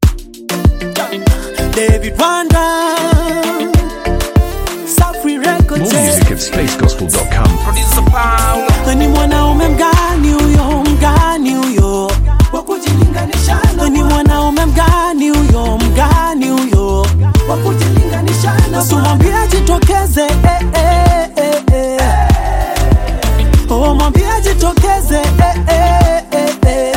David Wanda, Safri Records. More music at spacegospel.com. Producer Paulo. Ni mwanaume mgani huyo, mgani huyo wa kujilinganisha na ni mwanaume mgani huyo, mgani huyo wa kujilinganisha na Usimwambie jitokeze, eh, eh, eh, eh. Oh, mwambie jitokeze, eh, eh, eh, eh.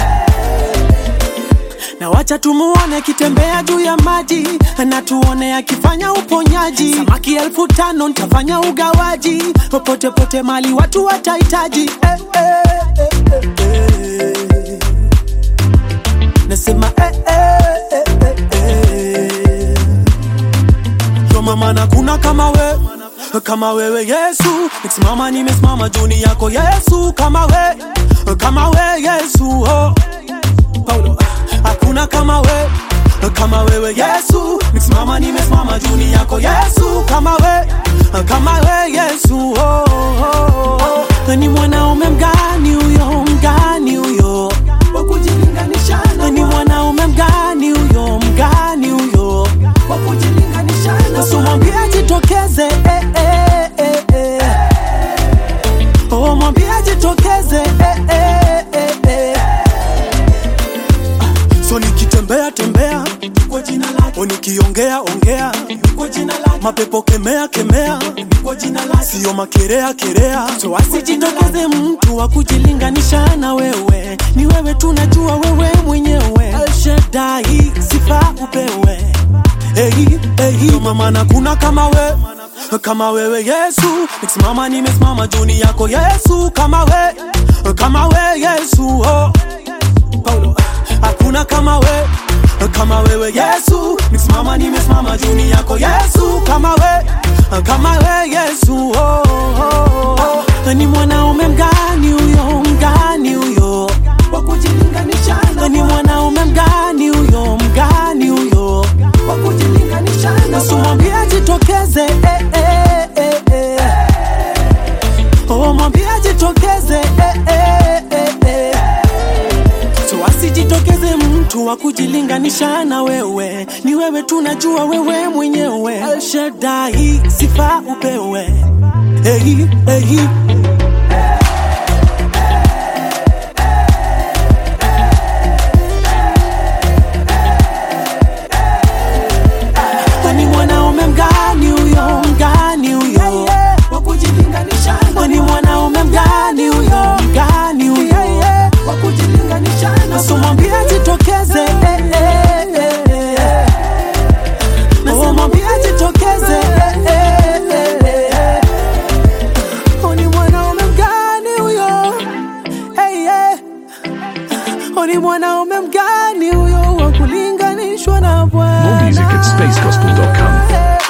na wacha tumuone akitembea juu ya maji na tuone akifanya uponyaji samaki elfu tano ntafanya ugawaji popote pote mali watu watahitaji eh, eh, eh, eh, eh. nasema eh, eh, eh, eh, eh. Yo mama na kuna kama we kama wewe Yesu nikisimama nimesimama juni yako Yesu kama we kama we Yesu oh. Paulo hakuna kama we kama wewe Yesu nikisimama nimesimama juni yako Yesu kama we kama we Yesu oh, oh, oh. ni mwanaume mgani huyo mgani huyo wa kujilinganisha na ni mwanaume mgani huyo mgani huyo wa kujilinganisha na usimwambie jitokeze eh, eh, eh, eh. Oh, mwambie jitokeze eh, eh, eh, eh. So nikitembea tembea kwa jina lake, o nikiongea ongea kwa jina lake, mapepo kemea kemea kwa jina lake, sio makerea kerea. So asijitokeze mtu wa kujilinganisha na wewe, ni wewe tunajua wewe mwenyewe. El Shaddai, sifa upewe. Hey, hey, mama na kuna kama we kama wewe Yesu, nikisimama nimesimama juni yako Yesu, kama we kama we Yesu oh. Paulo hakuna kama we kama wewe Yesu nikisimama nimesimama juni yako Yesu kama we kama we Yesu oh, oh, oh. ni mwanaume mgani huyo mgani huyo wa kujilinganisha na ni mwanaume mgani huyo mgani huyo wa kujilinganisha na usimwambie jitokeze eh, eh, eh, eh. Oh, mwambie jitokeze eh, eh, eh, eh. So asijitokeze mtu wa kujilinganisha na wewe, ni wewe tunajua wewe mwenyewe. El Shaddai, sifa upewe. Hey, hey. ni mwanaume mgani huyo mgani huyo wa kujilinganisha na ni mwanaume mgani huyo mgani huyo wa kujilinganisha na usimwambie jitokeze eh, eh, eh, eh. Oh, mwambie jitokeze eh, eh, eh, eh. Oh, ni mwanaume mgani huyo hey, yeah. Oh, ni mwanaume mgani huyo wa kulinganishwa na Bwana More music at spacegospel.com. Hey.